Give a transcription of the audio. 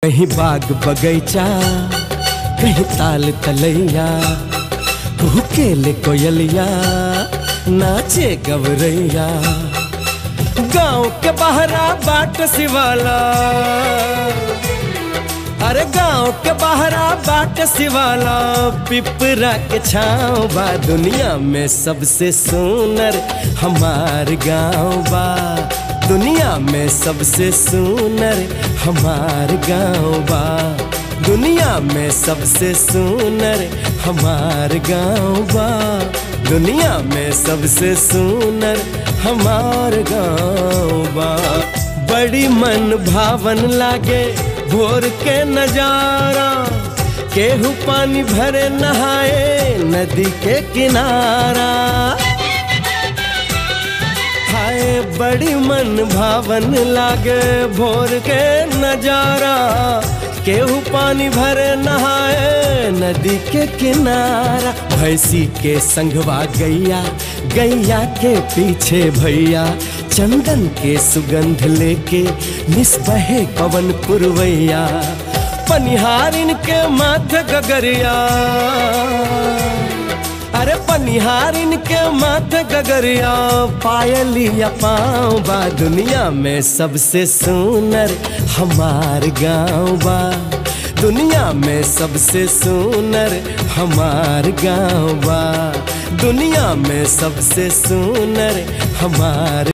कहीं बाग बगैचा कहीं ताल तलैया केले कोयलिया नाचे गवरैया गांव के बहरा बाट सिवाला अरे गांव के बहरा बाट सिवाला पिपरा के छाँव बा दुनिया में सबसे सुनर हमार गांव बा दुनिया में सबसे सुनर हमार गांव बा दुनिया में सबसे सुनर हमार गांव बा दुनिया में सबसे सुनर हमार गांव बा बड़ी मन भावन लागे भोर के नजारा केहू पानी भरे नहाए नदी के किनारा हाय बड़ी मन भावन लागे भोर के नजारा केहू पानी भरे नहाए नदी के किनारा भैंसी के संगवा गैया गैया के पीछे भैया चंदन के सुगंध लेके निस्बहे पवन पुरवैया पनिहारिन के माथ गगरिया अरे पनिहारिन के माथ गगरिया पायलिया पाँव बा दुनिया में सबसे सुनर हमार गाँव बा दुनिया में सबसे सुनर हमार गाँव बा दुनिया में सबसे सुनर हमार